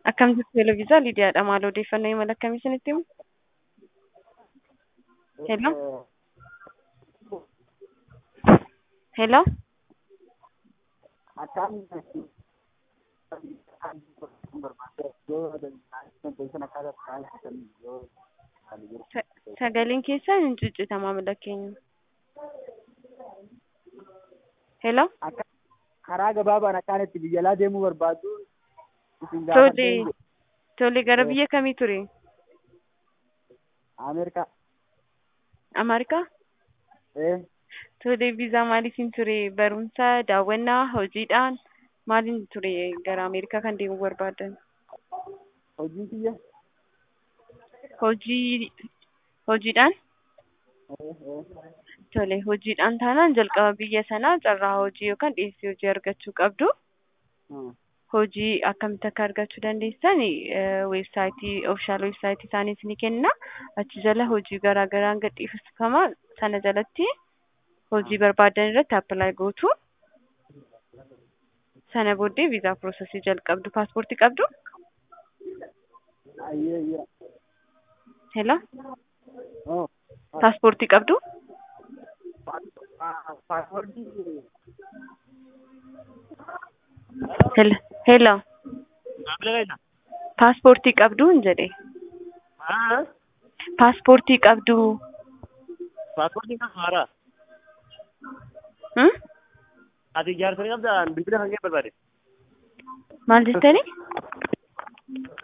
Akkam jirtu Yeloviisaa Lidiyaadha. Maal odeeffannoo imala akkamii isinitti himu? Hello? Hello? Sa- Sagaleen keessan hin ciccita maamila keenya. Hello? Akka karaa gabaabaan akkaan itti biyya alaa deemuu barbaadu isin Tole, gaafadheen tole gara biyya kamii ture? Ameerikaa Ameerikaa? ee Tole, viizaa maaliitiin ture? Barumsa, daawwannaa, hojiidhaan maaliin ture gara Ameerikaa kan deemuu barbaadan? hojiin kiyya Hojii, hojiidhaan? ee ee Tole, hojiidhaan taanaan jalqaba biyya sanaa carraa hojii yookaan dhiyeessii hojii argachuu qabdu. hmm. Hojii akkamitti akka argachuu dandeessan weebsaayitii oofishaal weebsaayitii isaaniis ni kenna. Achi jala hojii garaa garaan gadhiifama. Sana jalatti hojii barbaadan irratti appilaayi gootu. Sana booddee viizaa piroosesii jalqabdu. Paaspoortii qabdu? ayyee ayyee Hello? oh Paaspoortii qabdu? paaspoortii Hello? Hello? Paaspoortii qabdu hin jedhe. Paaspoortii qabdu. Paaspoortiin kan haaraa. Hmm? Ati jaarsolii qabdaa bilbila kan kee barbaade. Maal jettanii?